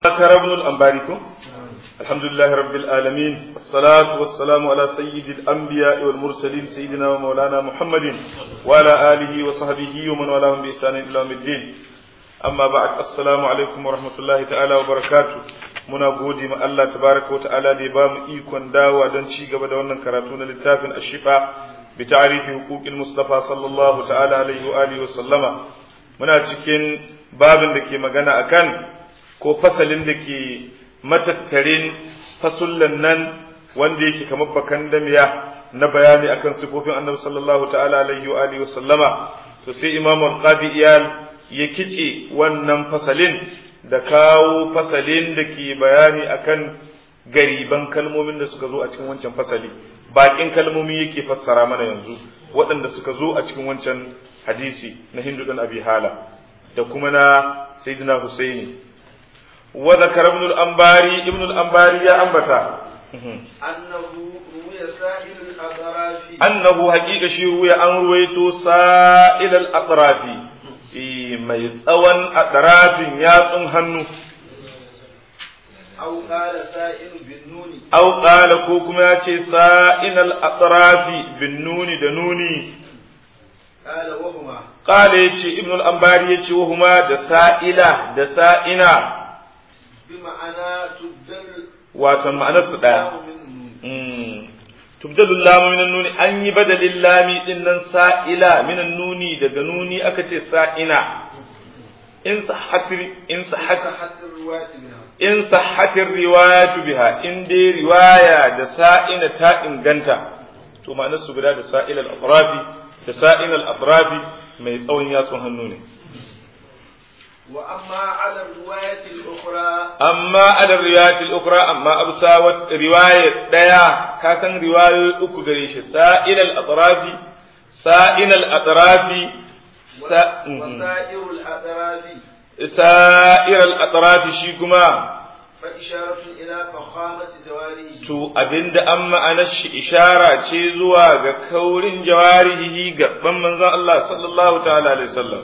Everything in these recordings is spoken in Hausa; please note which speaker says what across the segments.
Speaker 1: ذكر ابن الأنباري الحمد لله رب العالمين الصلاة والسلام على سيد الأنبياء والمرسلين سيدنا ومولانا محمد وعلى آله وصحبه ومن والاهم بإحسان إلى يوم الدين أما بعد السلام عليكم ورحمة الله تعالى وبركاته muna gode ma Allah tabaraka wa ta'ala da ya ba mu ikon dawa don ci gaba da wannan karatu na littafin ashifa bi ta'rifi huquqil mustafa sallallahu ta'ala alaihi wa alihi wa sallama muna cikin babin da ke magana akan ko fasalin da ke matattarin fasullan nan wanda yake kamar bakan damiya na bayani akan sifofin annabi sallallahu ta'ala alaihi wa alihi wa sallama to sai imam al-qadi iyal ya kice wannan fasalin da kawo fasalin da ke bayani akan gariban kalmomin da suka zo a cikin wancan fasali bakin kalmomi yake fassara mana yanzu waɗanda suka zo a cikin wancan hadisi na hindu dan abi hala da kuma na sayyidina husaini wa zakara ibn al-anbari ibn al-anbari ya ambata
Speaker 2: annahu ruya sa'il al-atrafi
Speaker 1: annahu haqiqa shi ruya an ruwaito sa'il al-atrafi mai tsawon atrafin yatsun hannu
Speaker 2: aw qala sa'il bin nuni
Speaker 1: aw qala ko kuma ya ce sa'inal atrafi bin nuni da nuni
Speaker 2: qala wa huma
Speaker 1: qala yace ibn al-anbari yace wa huma da sa'ila da sa'ina
Speaker 2: bi ma'ana tubdal
Speaker 1: wato ma'anar su daya tubdalu lamu minan nuni an yi badalin lami din nan sa'ila minan nuni daga nuni aka ce sa'ina in sahhatir in sahhatir
Speaker 2: hatta riwayat minha
Speaker 1: in sahhatir riwayatu biha in dai riwaya da sa'ina ta inganta to ma'anar su guda da sa'il al-atrafi da sa'in al-atrafi mai tsawon yatsun hannu ne
Speaker 2: wa amma ala riwayat al-ukhra
Speaker 1: amma ala riwayat al-ukhra amma absa wa riwaya daya ka san riwayoyi uku gare shi sa'il al-atrafi sa'in al-atrafi sa
Speaker 2: wa sa'ir al-atrafi
Speaker 1: sa'ir al-atrafi shi kuma
Speaker 2: fa isharatu ila fakhamati jawarihi
Speaker 1: to abinda an ma'anar shi ishara ce zuwa ga kaurin jawarihi gaban manzon Allah sallallahu ta'ala alaihi wasallam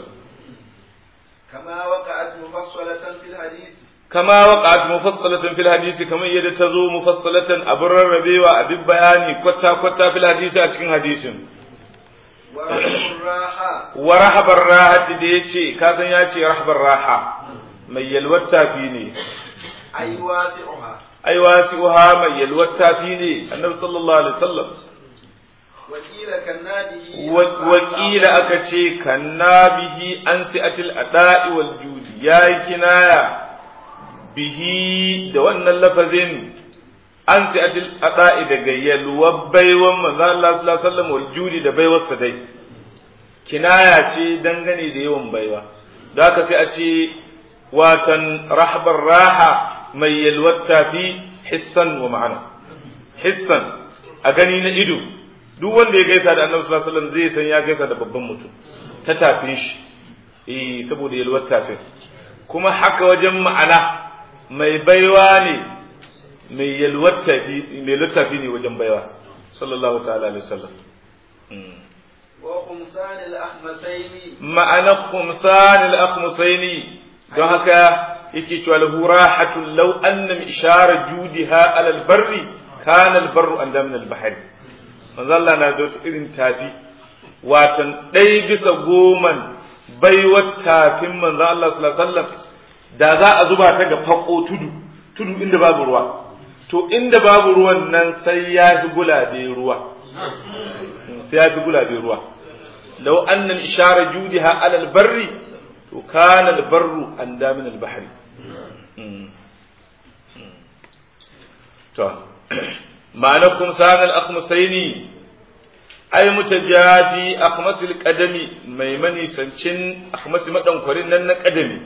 Speaker 2: kama waqa'at mufassalatan fil hadith
Speaker 1: kama waqa'at mufassalatan fil hadisi kamar yadda ta zo mufassalatan abin rarrabewa abin bayani kwata kwata fil hadisi a cikin hadisin
Speaker 2: wa rahmur raha
Speaker 1: wa rahabar rahati da yace ka san ya ce rahabar raha mai yalwar tafi ne
Speaker 2: ay wasi'uha
Speaker 1: ai wasi'uha mai yalwar tafi ne annabi sallallahu alaihi wasallam
Speaker 2: wa qila kannadihi
Speaker 1: wakila aka ce kanna bihi an si'atil ada'i wal judi ya kinaya bihi da wannan lafazin an si'atil ada'i daga yalwar baiwan manzo Allah sallallahu alaihi wasallam wal judi da baiwar sa dai kinaya ce dangane da yawan baiwa da haka sai a ce watan rahbar raha mai yalwar tafi hissan wa ma'ana hissan a gani na ido duk wanda ya gaisa da annabi sallallahu alaihi wasallam zai san ya gaisa da babban mutum ta tafin shi eh saboda yalwar tafin kuma haka wajen ma'ana mai baiwa ne mai yalwar tafi mai yalwar tafi ne wajen baiwa sallallahu ta'ala alaihi wasallam
Speaker 2: wa khumsan al-ahmasaini
Speaker 1: ma'ana khumsan al-akhmusaini don haka yake cewa lahu rahatul law anna ishara judiha ala al-barri kana al-barru an min al-bahri manzo Allah na da wata irin tafi watan ɗaya bisa goman baiwar tafin manzo Allah sallallahu alaihi wasallam da za a zuba ta ga fako tudu tudu inda babu ruwa to inda babu ruwan nan sai ya fi gulabe ruwa sai ya fi gulabe ruwa law anna ishara judiha ala albarri to kana albarru an damin albahri to ma'anakum sanal akhmusaini ai mutajafi akhmasil qadami mai manisancin akhmasi madankwarin nan na qadami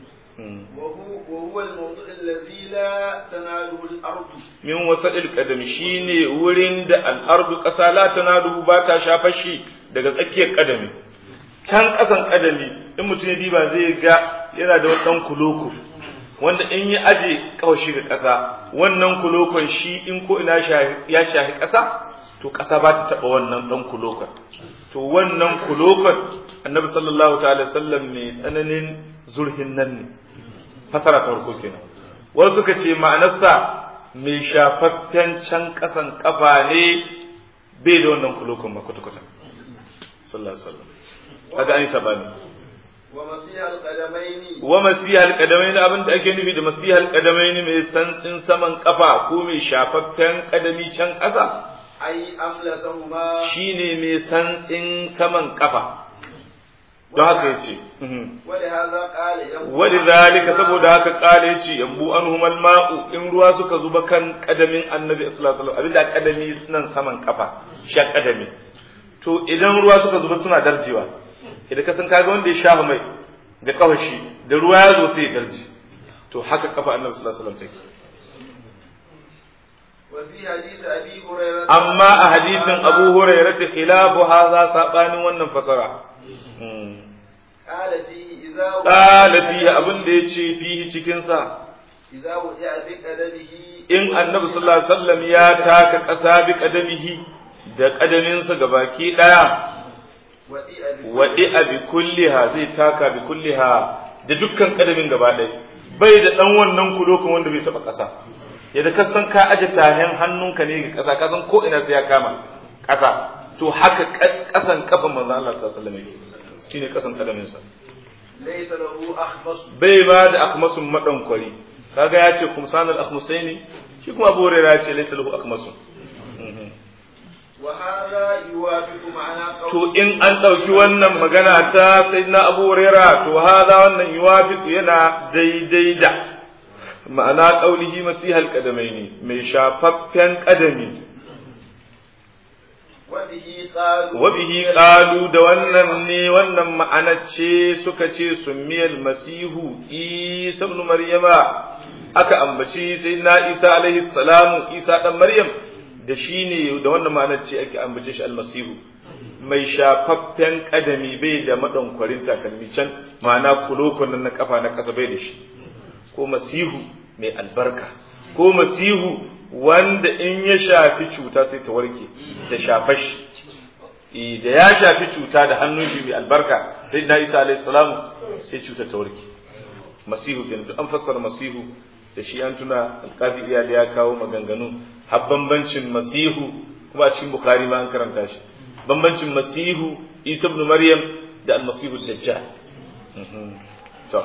Speaker 2: وهو الموضوع الذي لا تناله الأرض
Speaker 1: min wasadil qadami shine wurin da al-ardu qasa la tanalu ba ta shafar shi daga tsakiyar qadami can kasan qadami in mutum ya diba zai ga yana da wani dan kuloko wanda in ya aje kawashi ga ƙasa wannan kulokon shi in ko ina ya shahi ƙasa to ƙasa ba ta taɓa wannan ɗan kulokon to wannan kulokon annabi sallallahu ta'ala sallam mai tsananin zurhin nan ne fasara ta farko kenan wasu suka ce ma'anarsa mai shafaffen can kasan kafa ne bai da wannan kulokun ba kwata-kwata sallallahu alaihi wasallam kaga an yi sabani
Speaker 2: wa masihal qadamaini
Speaker 1: wa masihal qadamain abin da ake nufi da masihal qadamain mai santsin saman kafa ko mai shafaffen kadami can ƙasa
Speaker 2: ay amlasahuma
Speaker 1: shine mai santsin saman kafa don haka yace
Speaker 2: wa li hadha qala yabu
Speaker 1: walidhalika saboda haka kale yace yambu anhum alma'u in ruwa suka zuba kan kadamin annabi sallallahu alaihi wasallam abinda kadami nan saman kafa sha kadami to idan ruwa suka zuba suna darjewa idan ka san kaga wanda ya shafa mai ga kafashi da ruwa ya zo sai ya darje to haka kafa annabi sallallahu alaihi wasallam take
Speaker 2: wa fi hadith abi hurairah
Speaker 1: amma a hadisin abu hurairah ta khilafu hadha sabanin wannan fasara
Speaker 2: qala fihi idza
Speaker 1: qala fihi abin da yace fihi cikin sa
Speaker 2: idza wudi'a bi qadamihi
Speaker 1: in annabi sallallahu alaihi wasallam ya taka ƙasa bi kadamihi da kadaminsa gabaki daya
Speaker 2: wadi'a bi
Speaker 1: wadi'a bi kulliha zai taka bi kulliha da dukkan kadamin gaba ɗaya bai da dan wannan kulokun wanda bai taba ƙasa yadda ka san ka aje tahen hannunka ne ga ƙasa ka san ko ina sai ya kama ƙasa to haka ƙasan kafan manzon Allah sallallahu alaihi wasallam yake shine ƙasan kadaminsa
Speaker 2: laysa lahu akhmas
Speaker 1: bai ba da akhmasun madankwari kaga ya ce kumsanul akhmusaini shi kuma Abu Hurairah ya ce laysa lahu akhmasun
Speaker 2: wa hadha yuwafiqu ma'ana
Speaker 1: to in an ɗauki wannan magana ta sayyidina Abu Hurairah to hada wannan yuwafiq yana daidai da ma'ana qaulihi masihal qadamaini mai shafaffen qadami
Speaker 2: wa bihi qalu
Speaker 1: wa bihi qalu da wannan ne wannan ma'ana ce suka ce summiyal masihu isa ibn maryama aka ambaci sayyidina Isa alaihi salamu Isa dan Maryam da shi ne da wannan ma'anar ce ake ambace shi almasihu mai shafaffen kadami bai da madankwarin takalmi can ma'ana kulokon nan na kafa na kasa bai da shi ko masihu mai albarka ko masihu wanda in ya shafi cuta sai ta warke da shafashi Eh, da ya shafi cuta da hannun shi mai albarka sai na isa alaihi salamu sai cuta ta warke masihu kenan duk an fassara masihu da shi an tuna alkafi iyali ya kawo maganganu har bambancin masihu kuma a cikin bukhari ma an karanta shi bambancin masihu isa ibn maryam da almasihu dajjal Mhm. to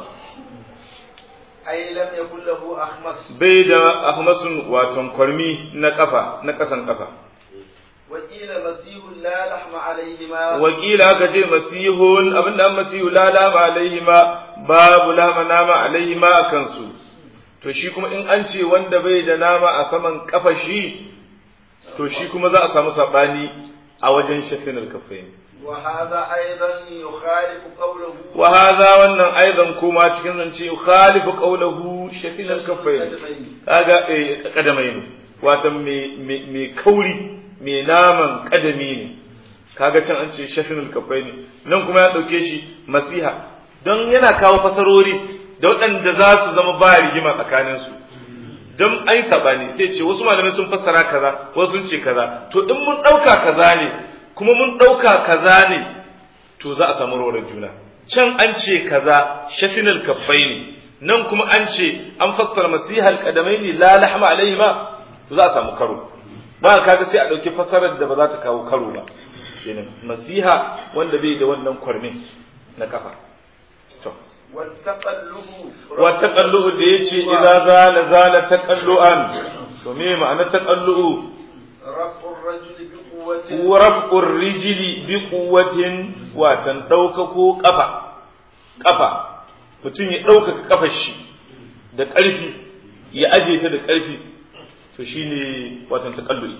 Speaker 2: ay lam yakul lahu akhmas
Speaker 1: bai da ahmasun waton kwarmi na kafa na kasan kafa
Speaker 2: wa qila masihu la lahma alayhi ma
Speaker 1: wakila aka ce masihun abinda an masihu la lama alaihi ma babu lama nama alaihi ma a kansu to shi kuma in an ce wanda bai da nama a saman kafa shi to shi kuma za a samu sabani a wajen shafin alkafai
Speaker 2: wa hadha aidan yukhalifu qawluhu
Speaker 1: wa hadha wannan aidan kuma cikin zance khalifu qawluhu shafin alkafai kaga eh kadamai ne wato me me kauri me naman kadami ne kaga can an ce shafin alkafai ne nan kuma ya dauke shi masiha don yana kawo fasarori da waɗanda za su zama ba rigima tsakaninsu don ai ne sai ce wasu malamai sun fassara kaza wasu sun ce kaza to in mun ɗauka kaza ne kuma mun ɗauka kaza ne to za a samu rawar juna can an ce kaza shafinal kaffai ne nan kuma an ce an fassara masihal kadamai ne la lahma alaihi ma to za a samu karo ba kaga sai a ɗauki fassarar da ba za ta kawo karo ba kenan masiha wanda bai da wannan kwarmin na kafa to
Speaker 2: والتقلب
Speaker 1: wa taqallu da yace idza zala zala taqallu'an to me ma'ana taqallu'u
Speaker 2: رفع الرجل بقوة
Speaker 1: wa raf'ur rijli bi quwwatin watan daukako kafa kafa mutum ya ɗaukaka kafar shi da ƙarfi ya aje ta da ƙarfi to shine watan taqallu'i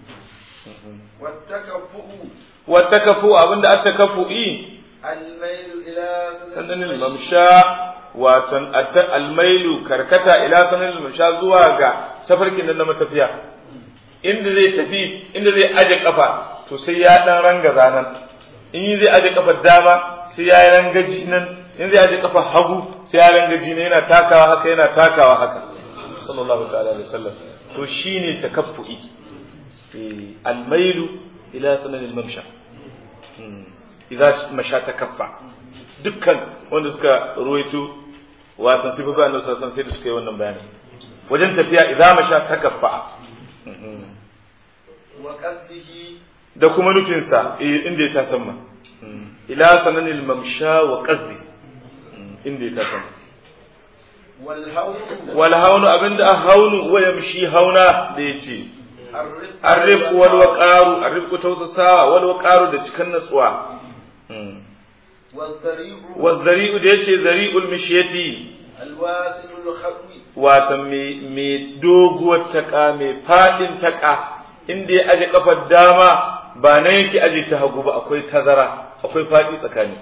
Speaker 2: والتكفؤ
Speaker 1: wa takafu abinda at takafu'i
Speaker 2: الميل إلى
Speaker 1: sanin mamsha watan atta almailu karkata ila sanin mamsha zuwa ga tafarkin nan na matafiya inda zai tafi inda zai aje kafa to sai ya dan ranga zanan in zai aje kafar dama sai ya rangaji nan in zai aje kafar hagu sai ya rangaji ne yana takawa haka yana takawa haka sallallahu ta'ala alaihi wasallam to shine takaffu'i eh almailu ila sanin mamsha idza masha takaffa dukkan wanda suka ruwaito wasan sifofi annabi sallallahu alaihi wasallam sai da suka yi wannan bayani wajen tafiya idza masha takaffa
Speaker 2: wa qasdihi
Speaker 1: da kuma nufinsa eh, inda ya tasamma ila sananil mamsha wa qazzi inda ya tasamma
Speaker 2: wal hawlu
Speaker 1: wal haunu abinda a haunu wa yamshi hauna da yace
Speaker 2: الرفق
Speaker 1: arrif wal waqaru arrif tausasawa wal waqaru da cikan natsuwa
Speaker 2: والذريع
Speaker 1: wa zari'u da yace zari'ul mishyati
Speaker 2: الواسل الخطوي
Speaker 1: wata mai doguwar taka mai fadin taka inda ya aje kafar dama ba nan yake aje ta hagu ba akwai tazara akwai fadi tsakani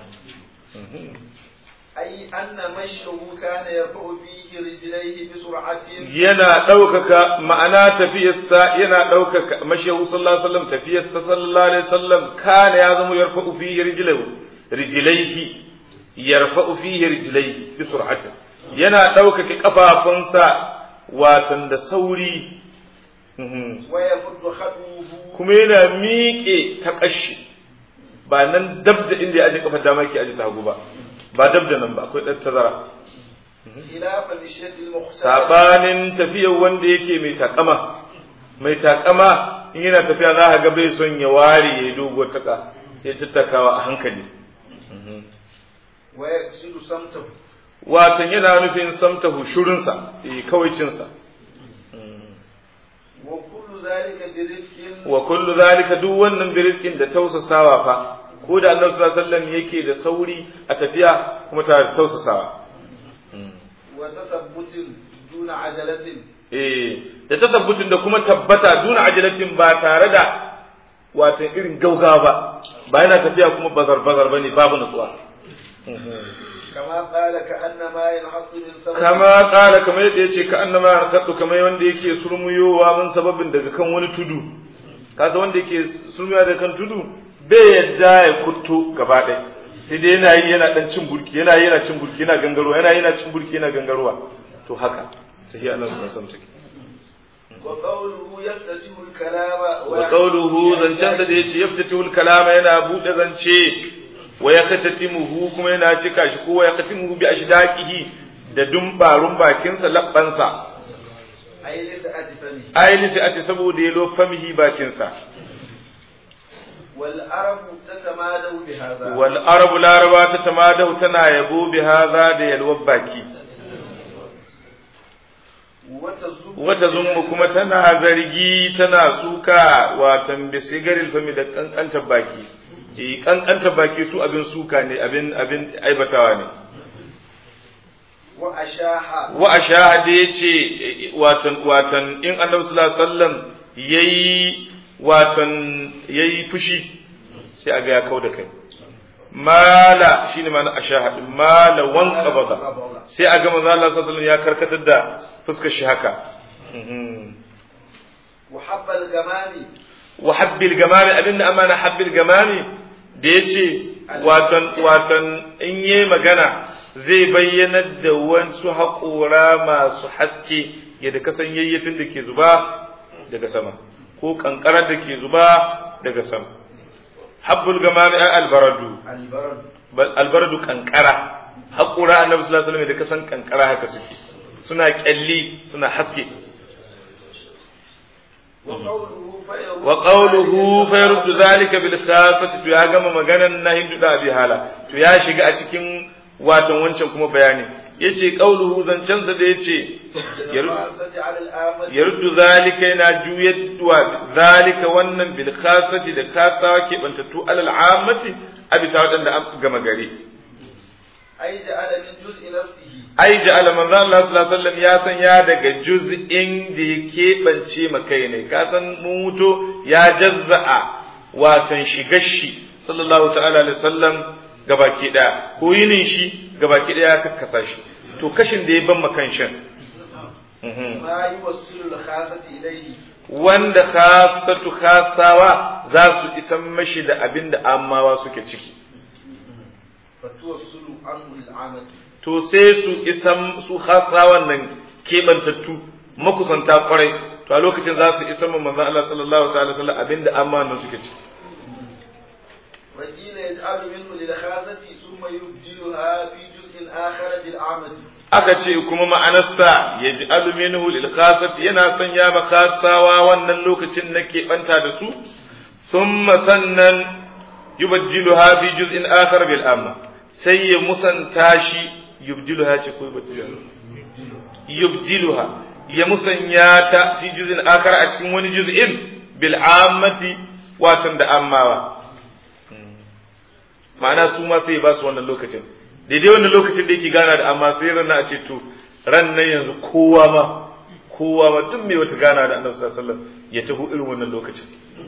Speaker 2: أي أن مشيه كان يرفع فيه رجليه بسرعة
Speaker 1: yana ɗaukaka ma'ana tafiyarsa yana ɗaukaka mashahu sallallahu alaihi wasallam tafiyarsa sallallahu alaihi wasallam kana ya zama yarfa'u fihi rijlahu rijlaihi yarfa'u fihi rijlaihi bi sur'atin yana ɗaukaka kafafunsa watan da sauri Mhm.
Speaker 2: ويمد خطوه
Speaker 1: kuma yana miƙe ta ƙashi ba nan dab da inda ya aje kafar dama yake aje ta hagu ba ba dab da nan ba akwai ɗan tazara
Speaker 2: خلاف مشية المختار
Speaker 1: sabanin tafiyar wanda yake mai takama mai takama in yana tafiya za ka ga bai son ya ware ya yi doguwar taka ya tattakawa a hankali
Speaker 2: ويقصد صمته
Speaker 1: watan yana nufin samtahu shurinsa eh kawaicinsa
Speaker 2: وكل ذلك برفق
Speaker 1: wa kullu zalika duk wannan birkin da tausasawa fa ko da annabi sallallahu alaihi wasallam yake da sauri a tafiya kuma tare da tausasawa
Speaker 2: وتثبت دون عجلة
Speaker 1: eh da tasabbutin da kuma tabbata duna ajalatin ba tare da watan irin gauga ba ba yana tafiya kuma bazar bazar bane babu nutsuwa
Speaker 2: كما قال كأنما ينحط من سبب
Speaker 1: kama kala kamar yadda yace ka annama harkatu kamar wanda yake surmuyowa mun sababin daga kan wani tudu kasa wanda yake surmuyowa daga kan tudu bai yadda ya kutto gaba ɗaya sai dai yana yi yana dan cin burki yana yi yana cin burki yana gangarowa yana yi yana cin burki yana gangarowa to haka sai Allah subhanahu wa ta'ala
Speaker 2: وقوله يفتتح الكلام
Speaker 1: wa qawluhu zancansa da yace yaftatihu kalama yana bude zance wa yakatatimuhu kuma yana cika shi ko wa yakatimuhu bi ashdaqihi da dumbarun bakinsa labbansa
Speaker 2: أي لسعة فمه
Speaker 1: ayi sai ate saboda yalo famihi bakinsa
Speaker 2: والعرب تتمادوا بهذا
Speaker 1: wal arabu laraba ta tamadahu tana yabo bi hadha da yalwar baki
Speaker 2: وتزم
Speaker 1: wata zummu kuma tana zargi tana suka watan bi sigaril fami da kankantar baki eh kankantar baki su abin suka ne abin abin aibatawa ne
Speaker 2: وأشاح
Speaker 1: wa ashahada yace watan watan in annabi sallallahu alaihi wasallam yayi watan yayi fushi sai aga ya kauda kai mala shine ma'ana ashahad mala wan qabada sai aga manzo Allah sallallahu alaihi wasallam ya karkatar da fuskar shi haka
Speaker 2: وحب الجمال
Speaker 1: wa habbil gamami abinda amana habbil gamami da yace watan watan in yayi magana zai bayyanar da wasu haƙora masu haske yadda kasan yayyafin da ke zuba daga sama ko kankarar da ke zuba daga sama habbul gamami ay albaradu
Speaker 2: البرد
Speaker 1: bal albaradu kankara haƙora annabi sallallahu alaihi wasallam da kasan kankara haka suke suna kyalli suna haske
Speaker 2: وقوله فيرد
Speaker 1: wa qawluhu fa yurdu zalika bil khasati to ya gama maganan na hindu da abi hala to ya shiga a cikin watan wancan kuma bayani yace qawluhu zancen sa da yace
Speaker 2: الخاصة على الآمل
Speaker 1: yaruddu zalika yana juyadwa zalika wannan bil khasati da kasawa ke bantattu alal ammati a bisa wadanda an gama gari
Speaker 2: أي جعل من جزء نفسه
Speaker 1: ai ja'ala manzo Allah sallallahu alaihi wasallam ya san ya daga juz'in da ya keɓance makai ne ka san muto ya jazza'a watan shigar shi sallallahu ta'ala alaihi wasallam gabaki daya ko yinin shi gabaki daya ya kakkasa shi to kashin da ya ban makan shin
Speaker 2: ما يوصل الخاصة إليه
Speaker 1: wanda khasatu khasawa za su isan mashi da abin da amawa suke ciki
Speaker 2: فتوصل عنه العامة
Speaker 1: to sai su isan su khasawan nan kebantattu makusanta kwarai to a lokacin za su isan manzon Allah sallallahu ta'ala sallam abin da amawa nan suke ciki
Speaker 2: وقيل يجعل منه للخاصة ثم يبدلها في جزء آخر بالعامة
Speaker 1: aka ce kuma ma'anarsa ya ji aluminihu lil khasati yana sanya ma khasawa wannan lokacin na keɓanta da su thumma sannan yubajjiluha fi juz'in akhar bil amma sai ya musanta shi yubjiluha ce ko yubjiluha yubjiluha ya musanya ta fi juz'in akhar a cikin wani juz'in bil ammati watan da ammawa ma'ana su ma sai ba su wannan lokacin daidai wannan lokacin da yake gana da amma sai ran a ce to ran nan yanzu kowa ma kowa ma duk mai wata gana da annabi sallallahu alaihi wasallam ya taho irin wannan lokacin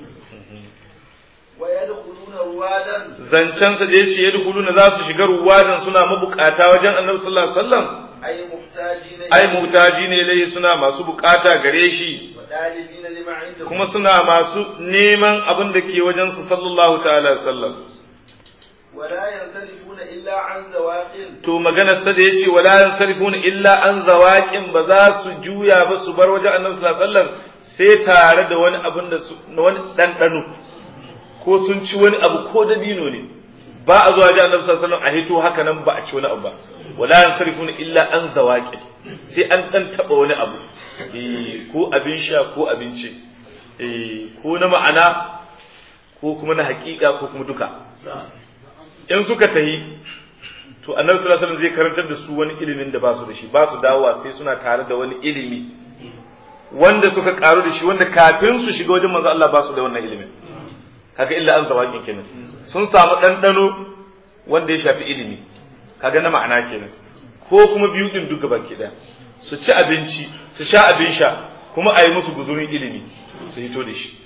Speaker 2: wa yadkhuluna ruwadan
Speaker 1: zancensa da yace yadkhuluna za su shiga ruwadan suna mabukata wajen annabi sallallahu alaihi wasallam
Speaker 2: ay muhtajina
Speaker 1: ai mutaji ne lai suna masu bukata gare shi
Speaker 2: wa dalibina lima indahu
Speaker 1: kuma suna masu neman abin da ke wajen su sallallahu ta'ala alaihi wasallam
Speaker 2: wa la yansalifuna illa an zawaqin
Speaker 1: to maganar sa da yace wala yansarifuna illa an zawaqin ba za su juya ba su bar wajen annabi sallallahu alaihi wasallam sai tare da wani abin da su na wani dandano ko sun ci wani abu ko dabino ne ba a zuwa ji annabi sallallahu alaihi wasallam a hito haka nan ba a ci wani abu ba wala yansarifuna illa an zawaqin sai an dan taba wani abu eh ko abin sha ko abinci eh ko na ma'ana ko kuma na hakika ko kuma duka in suka tahi to annabi sallallahu alaihi wasallam zai karantar da su wani ilimin da ba su da shi ba su dawowa sai suna tare da wani ilimi wanda suka karu da shi wanda kafin su shiga wajen manzo Allah ba su da wannan ilimin haka illa an zawakin kenan sun samu ɗanɗano wanda ya shafi ilimi kaga na ma'ana kenan ko kuma biyu din duka baki ɗaya su ci abinci su sha abin sha kuma a yi musu guzurin ilimi su hito da shi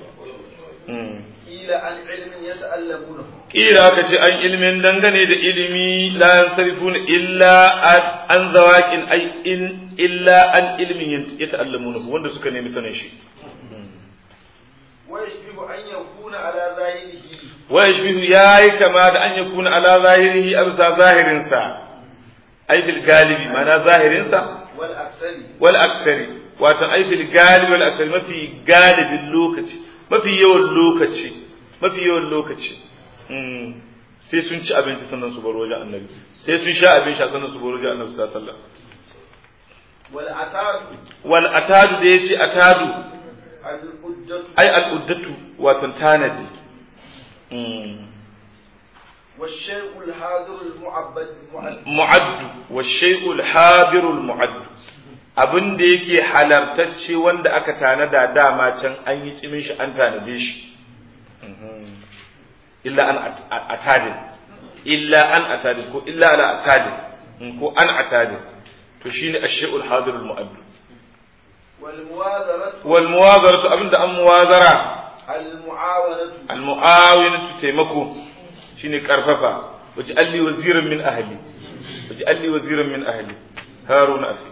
Speaker 2: ila an ilmin yata'allamuna
Speaker 1: kila aka ce an ilmin dangane da ilimi la yansarifuna illa an zawaqin ai in illa an ilmin yata'allamuna wanda suka nemi sanin shi
Speaker 2: wa yashbihu an yakuna ala zahirihi
Speaker 1: wa yashbihu yayi kama da an yakuna ala zahirihi absa zahirin sa ai fil galibi mana zahirin sa
Speaker 2: wal aksari
Speaker 1: wal aksari wato ai fil galibi wal aksari mafi galibin lokaci mafi yawan lokaci mafi yawan lokaci sai sun ci abinci sannan su bar wajen annabi sai sun sha abin sha sannan su bar wajen annabi sallallahu alaihi wasallam
Speaker 2: wal atad
Speaker 1: wal atadu da yace atadu
Speaker 2: al uddatu
Speaker 1: ai al uddatu wato tanadi
Speaker 2: والشيء الحاضر المعبد
Speaker 1: mu'addu wa shay'ul hadirul mu'addu abin da yake halartacce wanda aka tanada dama can an yi tsimin shi an tanade shi illa an atadin illa an atadin ko illa ala atadin ko an atadin to shine ash-shay'ul hadirul mu'addu
Speaker 2: والمواظرة
Speaker 1: wal muwazaratu abinda an muwazara
Speaker 2: المعاونة
Speaker 1: al muawinatu taimako shine karfafa waje alli waziran min ahli waje alli waziran min ahli haruna afi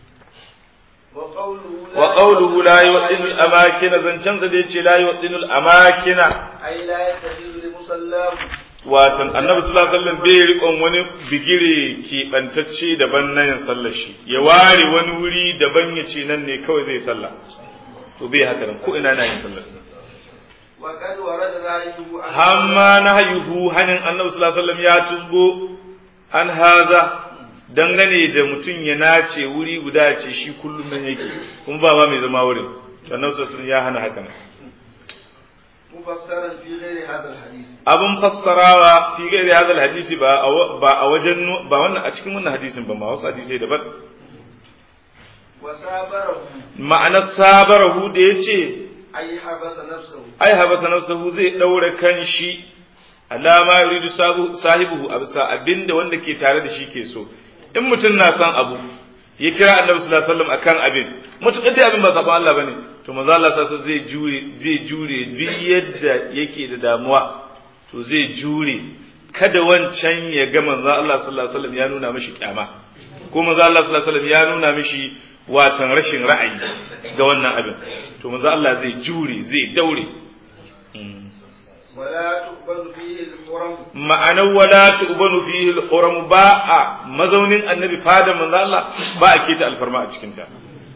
Speaker 2: وقوله
Speaker 1: wa qawluhu la yuwaddinu al amakina zancan sa da yace la yuwaddinu al amakina
Speaker 2: أي لا يتخذ لمصلاه
Speaker 1: watan annabi sallallahu alaihi wasallam bai riƙon wani bigire keɓantacce daban na yin sallar shi ya ware wani wuri daban ya ce nan ne kawai zai sallah to bai haka nan ko ina na yin sallar
Speaker 2: وقد ورد ذلك عن
Speaker 1: hamma na hayuhu hanin annabi sallallahu alaihi wasallam ya tuzgo an haza dangane da mutum ya nace wuri guda ya ce shi kullum nan yake kuma ba ma mai zama wurin to annabi sallallahu alaihi wasallam ya hana haka nan
Speaker 2: مفسرا في غير هذا الحديث
Speaker 1: abin fassarawa fi gairi hadal hadisi ba a wa- ba a wajen nu- ba wannan a cikin wannan hadisin ba ma wasu hadisai daban
Speaker 2: وسابره
Speaker 1: ma'anar sabarahu da ya ce
Speaker 2: أي حبس نفسه
Speaker 1: ai habasa nafsahu zai daura kan shi alama yuridu sabu- sahibuhu a bisa abinda wanda ke tare da shi ke so in mutum na son abu ya kira annabi sallallahu alaihi wasallam akan abin mutukar dai abin ba sabon Allah bane to manzo Allah sallallahu zai jure zai jure duk yadda yake da damuwa to zai jure kada wancan ya ga manzo Allah sallallahu alaihi wasallam ya nuna mishi kyama ko manzo Allah sallallahu alaihi wasallam ya nuna mishi watan rashin ra'ayi ga wannan abin to manzo Allah zai jure zai daure
Speaker 2: ولا تقبل فيه الحرم
Speaker 1: ma'anar wala tu'banu fihi al-huram ba a mazaunin annabi fada manzo Allah ba a keta alfarma a cikin ta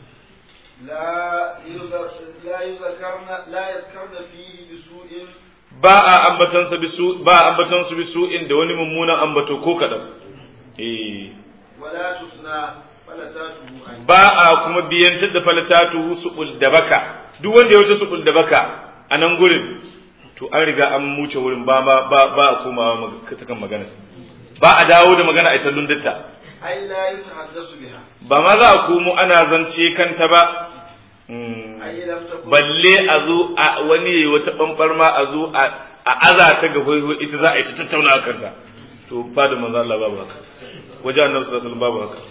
Speaker 2: لا يذ- لا يذكرن لا يذكرن فيه بسوء
Speaker 1: ba a ambatan sa bisu ba a ambatan su bisu inda wani mummunan ambato ko kadan eh
Speaker 2: ولا تثنى فلتاته عنه
Speaker 1: ba a kuma biyantar da falatatu suɓul da baka duk wanda ya wuce suɓul da baka a nan gurin to an riga an muce wurin ba ba ba ba a komawa mag- ta kan magana ba a dawo da magana a ita lundatta
Speaker 2: أي لا يتحدث بها
Speaker 1: ba ma za a komo ana zance kanta ba Mm.
Speaker 2: أي لم تكن
Speaker 1: balle a zo a wani yayi wata bambar ma a zo a a aza ta ga hoyo ita za a yi ta tattauna a kanta to fa da manzo Allah babu haka wajen annabi sallallahu alaihi wasallam babu haka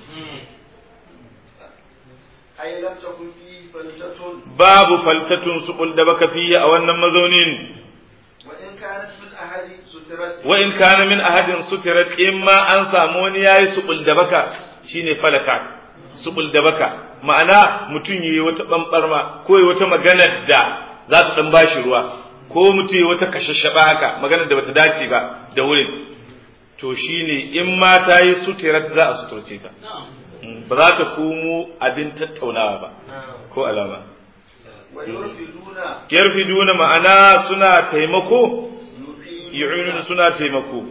Speaker 2: أي لم تكن فيه فلتة
Speaker 1: babu faltatun suqul da baka fiye a wannan mazaunin
Speaker 2: وإن كانت من أحد سترت
Speaker 1: wa in kana min ahadin sutirat in ma an samu wani yayi suqul da baka shine falakat suqul da baka ma'ana mutum yayi wata bambarma ko yayi wata magana da za ta dan bashi ruwa ko mutum yayi wata kashashaba haka magana da bata dace ba da wurin to shine in ma ta yi sutirat za a suturce ta Mm, ba za ta komo abin tattaunawa ba ko alama
Speaker 2: ويرفدون
Speaker 1: yarfiduna ma'ana suna taimako
Speaker 2: يعينون
Speaker 1: yu'inuna suna taimako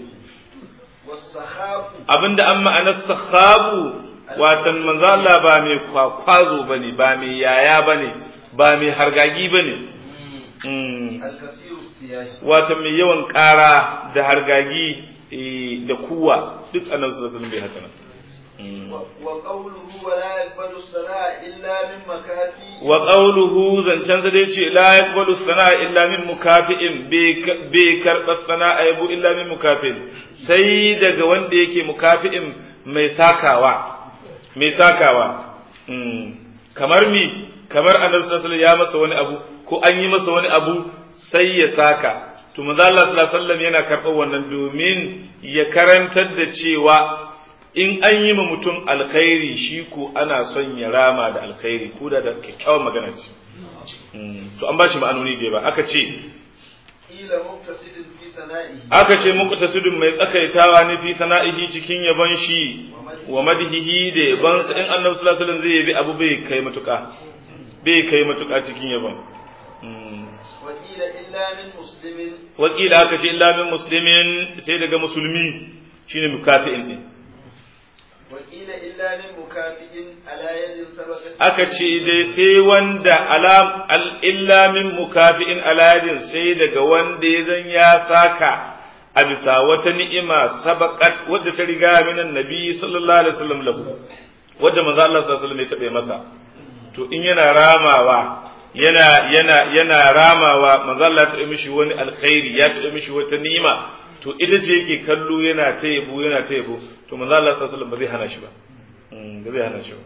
Speaker 2: والسخاف
Speaker 1: abinda an ma'anar sahabu watan manzo Allah ba mai kwakwazo bane ba mai yaya bane ba mai hargagi bane Mm.
Speaker 2: الكثير السياج
Speaker 1: watan mai yawan ƙara da hargagi eh, da kuwa duk annabi sallallahu alaihi wasallam bai haka nan Mm.
Speaker 2: و- وقوله ولا يقبل الصلاة إلا من مكافي
Speaker 1: wa qawluhu zancen sa dai ce la yaqbalu sana'a illa min mukafi'in bai karɓar sana'a yabo illa min mukafi'in sai daga wanda yake mukafi'in mai sakawa mai sakawa Mm. kamar mi kamar annabi sallallahu alaihi wasallam ya masa wani abu ko an yi masa wani abu sai ya saka to manzo Allah sallallahu alaihi wasallam yana karɓar wannan domin ya karantar da cewa in an yi ma mutum alkhairi shi ko ana son ya rama da alkhairi ko da da kyakkyawan magana ce Mm, to an ba shi ma'anoni da ba aka ce
Speaker 2: قيل مقتصد في ثنائه
Speaker 1: aka ce muku tasudun mai tsakaitawa ne fi sana'ihi cikin yaban shi wa madhihi da yaban sa in annabi sallallahu alaihi wasallam zai yabi abu bai kai matuka bai kai matuka cikin yaban Mm.
Speaker 2: وقيل إلا من مسلم
Speaker 1: wakila aka ce illa min muslimin sai daga musulmi shine mukafi'in din
Speaker 2: وقيل إلا من مكافئ على يد سبقت
Speaker 1: aka ce dai sai wanda alam al illa min mukafi'in aladin sai daga wanda ya zan ya saka a bisa wata ni'ima sabaqat wadda ta riga minan nabi sallallahu alaihi wasallam lahu wadda manzo Allah sallallahu alaihi wasallam ya tabe masa to in yana ramawa yana yana yana ramawa manzo Allah ya tabe mishi wani alkhairi ya tabe mishi wata ni'ima to ita ce yake kallo yana ta yabo yana ta yabo to manzo Allah sallallahu alaihi wasallam ba zai hana shi ba Mm, ba zai hana shi ba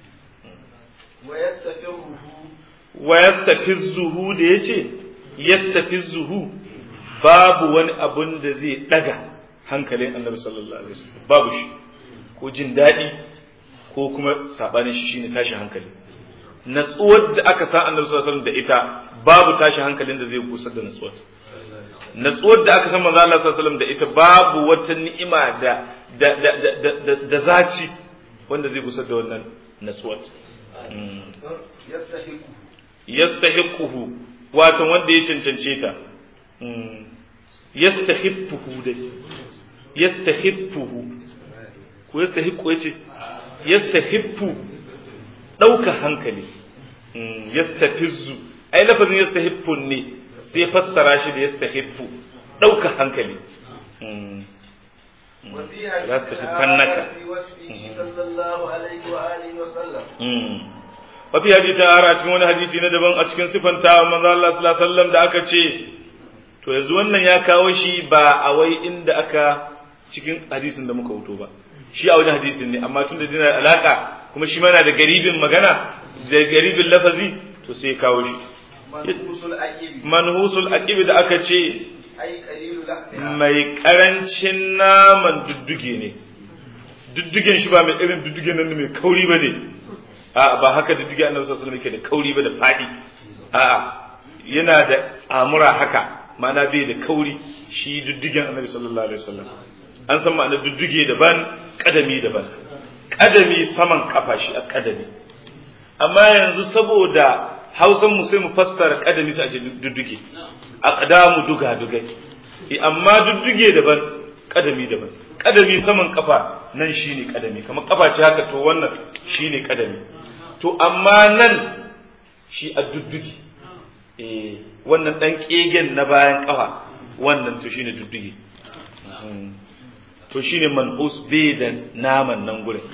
Speaker 2: ويستفره
Speaker 1: wa yastafizzuhu da yace yastafizzuhu babu wani abun da zai daga hankalin Annabi sallallahu alaihi wasallam babu shi ko jin daɗi ko kuma sabanin shi shine tashi hankali natsuwar da aka sa Annabi sallallahu alaihi wasallam da ita babu tashi hankalin da zai kusar da natsuwar natsuwar da aka san manzo Allah sallallahu alaihi wasallam da ita babu wata ni'ima da da da da da, da zaci wanda zai kusar da wannan natsuwar Mm.
Speaker 2: يستحقه
Speaker 1: yastahiquhu wato wanda ya cancance ta Mm. yastahibbuhu dai yastahibbuhu ko yastahiqu yace yastahibbu dauka hankali Mm. yastafizzu ai lafazin yastahibbu ne sai fassara shi da yastahibbu dauka hankali Mm.
Speaker 2: وفي
Speaker 1: لا
Speaker 2: حديث
Speaker 1: تحبنك.
Speaker 2: آخر في وصفه صلى الله عليه وآله وسلم
Speaker 1: Wafi hadisi a cikin wani hadisi na daban a cikin sifanta manzo Allah sallallahu alaihi wasallam da aka ce to yanzu wannan ya kawo shi ba a wai inda aka cikin hadisin da muka wuto ba shi a wajen hadisin ne amma tun da dina alaka kuma shi mana da garibin magana da garibin lafazi to sai ya kawo shi
Speaker 2: منقوص الأجيب
Speaker 1: manhusul aqibi da aka ce
Speaker 2: أي قليل الأحياء
Speaker 1: mai karancin naman dudduge ne duddugen shi ba mai irin duddugen nan mai kauri ba ne a ba haka dudduge annabi sallallahu alaihi wasallam yake da kauri ba da fadi a yana da tsamura haka ma'ana bai da kauri shi duddugen annabi sallallahu alaihi wasallam an san ma'ana dudduge daban kadami daban kadami saman kafa shi a kadami amma yanzu saboda hausan mu sai mu fassara kadami sai a ce dudduge aqdamu duga dugai Eh, amma dudduge daban kadami daban kadami saman kafa nan shine kadami kamar kafa ce haka to wannan shine kadami to amma nan shi a duddugi eh wannan dan kegen na bayan kafa wannan to shine duddugi to shine man'us bai da naman nan gurin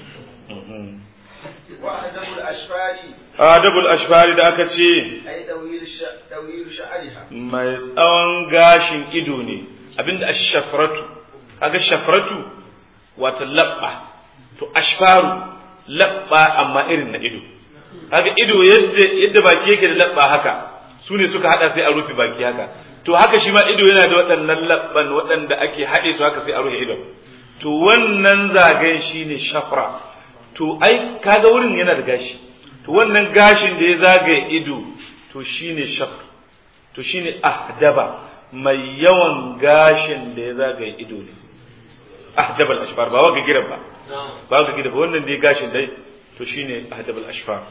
Speaker 2: wa adabul ashfari
Speaker 1: adabul ashfari da aka ce
Speaker 2: ay dawil dawil sha'riha
Speaker 1: mai tsawon gashin ido ne abinda ashfratu kaga shafratu wato labba to ashfaru labba amma irin na ido kaga ido yadda yadda baki yake da labba haka su ne suka hada sai a rufe baki haka to haka shi ma ido yana da waɗannan labban waɗanda ake haɗe su haka sai a rufe ido to wannan zagayen shine shafra to ai kaga wurin yana da gashi to wannan gashin da ya zagaye ido to shine shafr to shine ahdaba mai yawan gashin da ya zagaye ido ne ahdabal ashfar ba waga gidan ba ba waga gidan ba wannan dai gashin dai to shine ahdabal ashfar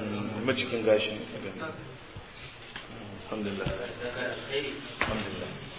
Speaker 1: macikin gashin alhamdulillah alhamdulillah